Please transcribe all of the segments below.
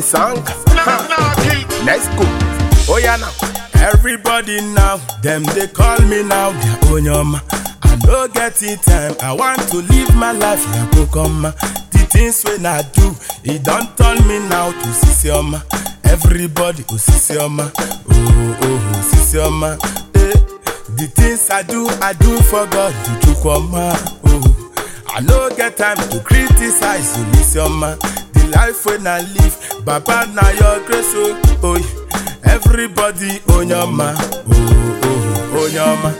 Sang. Let's go. Oh yeah now. Everybody now, them they call me now, they onyoma. I no get it time, I want to live my life like Kokoma. The things when I do, it don't turn me now to Sisioma. Everybody, oh Sisioma, oh oh oh Sisioma. Eh. The things I do, I do for God, to Chukwoma. Oh, I no get time to criticize you, Lisioma. The life when I live, Baba na your grace, oh, oh. yeah. Everybody onyoma, oh oh onyoma.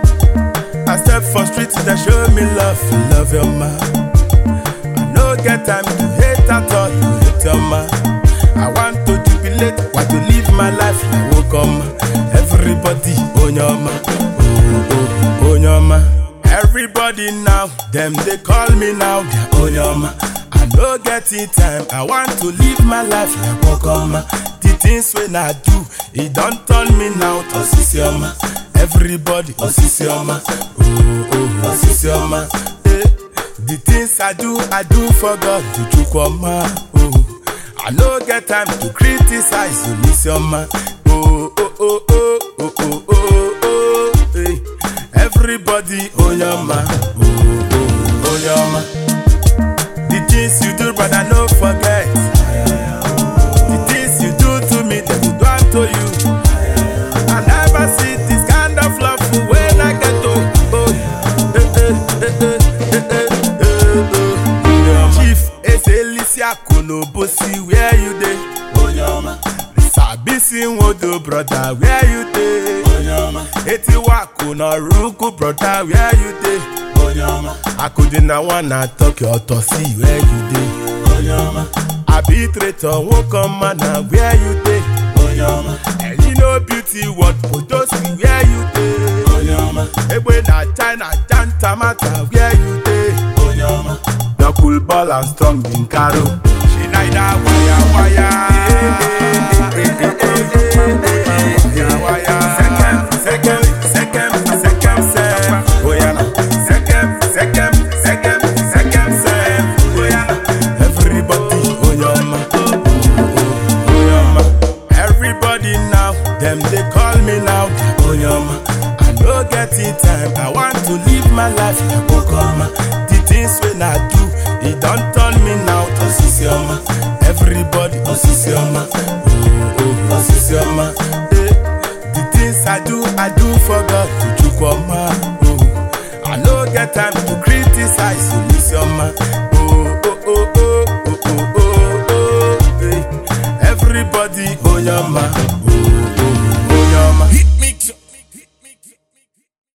I step for street, they show me love, love your ma. I no get time to hate at all, to hate your ma. I want to jubilate, want to live my life like Wokoma. Everybody onyoma, oh oh onyoma. Everybody now, them they call me now, they onyoma. I no get it time, I want to live my life like Wokoma. The things when I do, it don't turn me now to Sisioma. Everybody, oh Sisioma, oh oh oh Sisioma. Eh. The things I do, I do for God, to Chukwoma. Oh, I no get time to criticize you, Lisioma. Oh oh oh oh oh oh oh oh. eh. Everybody, oh yama, oh oh oh yama. The things you do, brother, no forget. The things you do to me, they will do unto you. I never see this kind of love when I get to. Oh, eh, eh, eh, eh, eh, eh, eh, eh. Chief Ezelisia Konobosi, where you dey? Sabisi Nwodo, brother, where you dey? Etiwa Konoruku, brother, where you dey? Akudina wanna talk your tosi, where you dey? Arbitrator won't come man, where you dey? And you know beauty, what Podosi, where you dey? Egbe na China, Jantamata, where you dey? The cool ball and strong in Karo. She neither wire wire. Wire, wire. Second, second, second, second self. Oh yeah. Second, second, second, second self. Oh yeah. Everybody, oh yeah, ma. Oh, oh, oh yeah, ma. Everybody now, them they call me now. Oh yeah, ma. I no get it time. I want to live my life like Okoma. The things when I do, it don't turn me now to Sisioma. Everybody, oh Sisioma. Oh, oh, oh Sisioma. Eh. The things I do, I do for God to Chukwoma. Oh, I no get time to criticize you, Lisioma. Oh, oh, oh, oh, oh, oh, oh, oh. eh. Everybody, oh, yeah, ma.